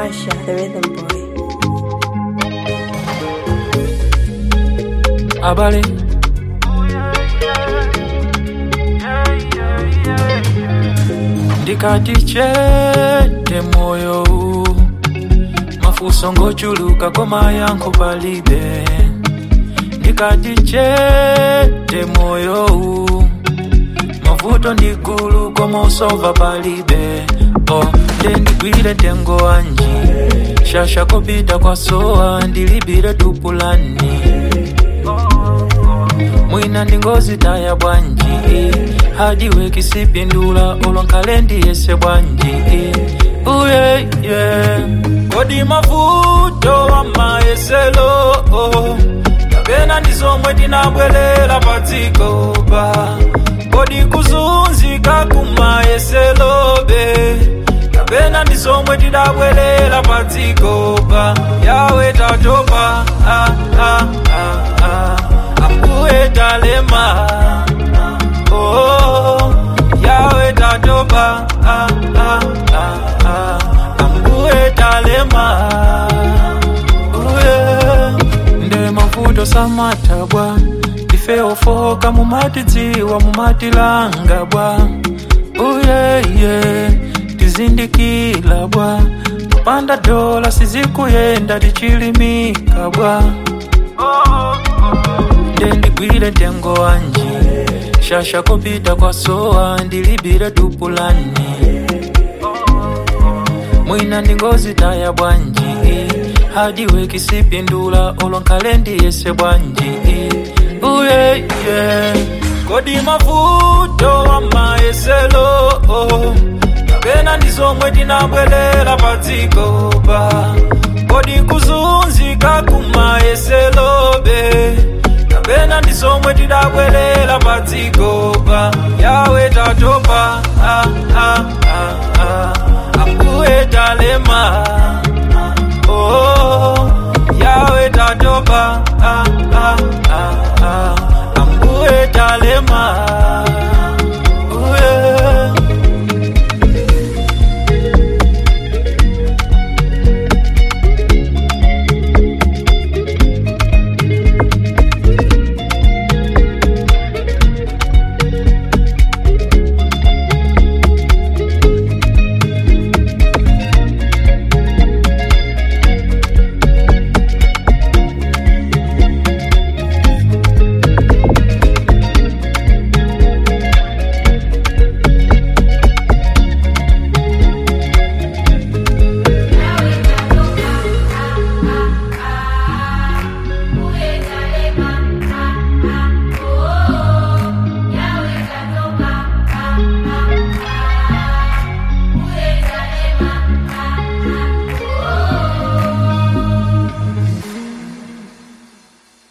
Marsha, the rhythm boy. abale ndikati chete moyo uwu mafunso ngochuluka koma yankho palibe ndikati chete moyo uwu mavuto ndi gulu koma usova palibe oh, nde ndigwire tengo wanji shasha kopita kwa sowa ndilibire tupulani mwina ndingozi taya bwanji hadiwe kisipindula olonkhale ndiyese bwanji uye yeah. kodi mavuto wa mayeselo kapena ndi zomwe tinabwerera pa dziko pa kodi kuzunzika kumayeselobe kapena ndi zomwe tidabwerera pa dziko pa yawe tatopa ah, ah, ah, ah. ambuye talema oh, yawe tatopa ah, ah, ah, ah. ambuye talema uye nde mavuto samata bwa ife ofoka mumatidziwa mumatilanga bwa uyeye tizindikila bwa kupanda dola sizikuyenda tichilimika bwa nde ndigwire tengo wanji shasha kopita kwa sowa ndilibire tupulani mwina ndingozi taya bwanji hadiwe kisipindula olonkhale ndiyese bwanji uye yeah. kodi mavuto wa mayeselo kapena ndi zomwe tinabwerera pa dziko pa kodi kuzunzika kumayeselobe kapena ndi zomwe tidabwerera pa dziko pa yawe tatopa ah, ah, ah, ah. ambuye talema oh, yawe tatopa